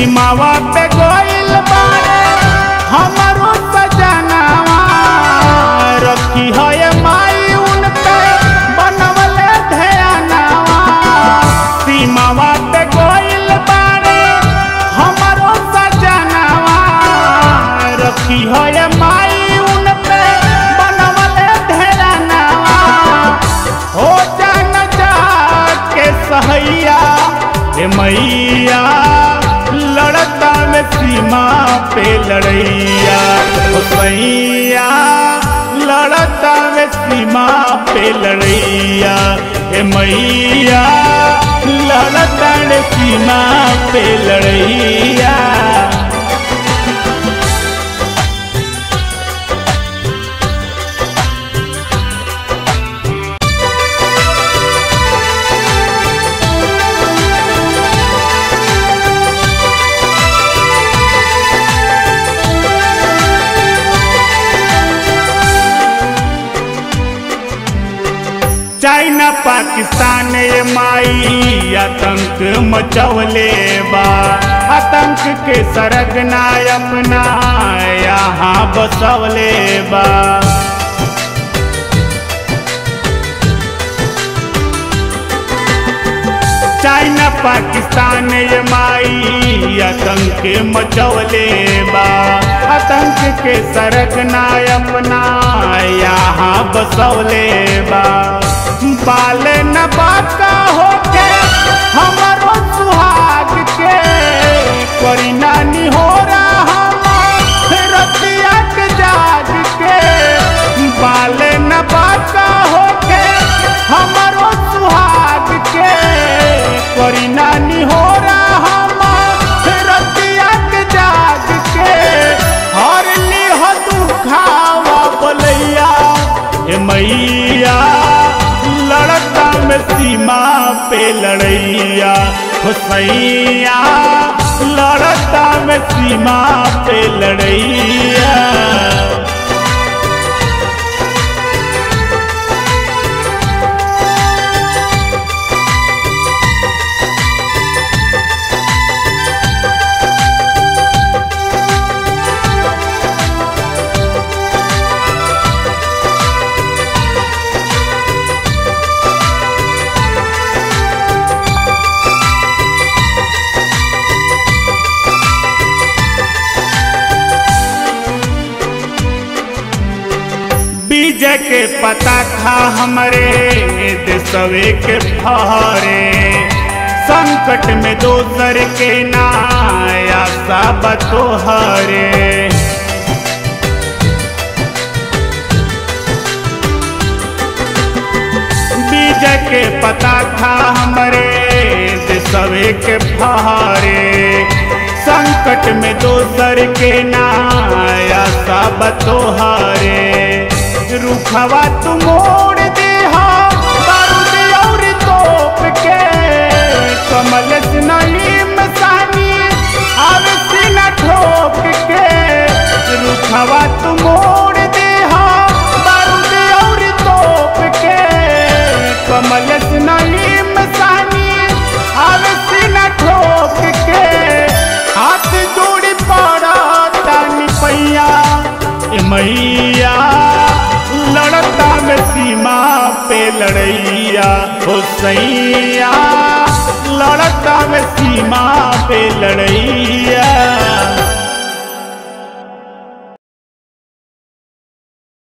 सीमावा पे गोइल बारे हमारो सजनावा रखी है माई उनके बनवले ध्यानावा सीमावा पे गोइल बारे हमारो सजनावा रखी है माई उनके बनवले ध्यानावा हो जान जा के सहैया हे मैया लड़ता में सीमा पे लड़ैया हो सैया लड़ता में सीमा पे लड़ैया हे मैया लड़ता में सीमा पे लड़ैया चाइना पाकिस्तान ये माई आतंक मचवले बा आतंक के सरगना अपना यहाँ बसवले बा चाइना पाकिस्तान ये माई आतंक मचवले बा आतंक के सरगना अपना यहाँ बसवले बा बाल न बाका होके हमारो सुहाग के कोई नानी हो रहा रतिया के जाग के बाल न बाका होके हमारो सुहाग के कोई नानी हो रहा रतिया के जाग के हर लिह दुखावा बोलैया हे मैया लड़ता में सीमा पे लड़ैया हुसैया लड़ता में सीमा पे लड़ैया बीजे के पता था हमरे देशवे के फहरे संकट में दोसर के नाया सब तोहरे बीजे के पता था हमरे देशवे के फहरे संकट में दोसर के नाया सब तोहरे रुखवा तू मोड़ दे बारूद और तोप के कमल नईम सानी आवे सीना ठोक के रुखवा तू मोड़ दे बारूद और तोप के कमल नईम सानी आवे सीना ठोक के हाथ जोड़ी पड़ा तानी पैया मैया लड़ता में सीमा पे लड़ैया हो सैया लड़ता में सीमा पे लड़ैया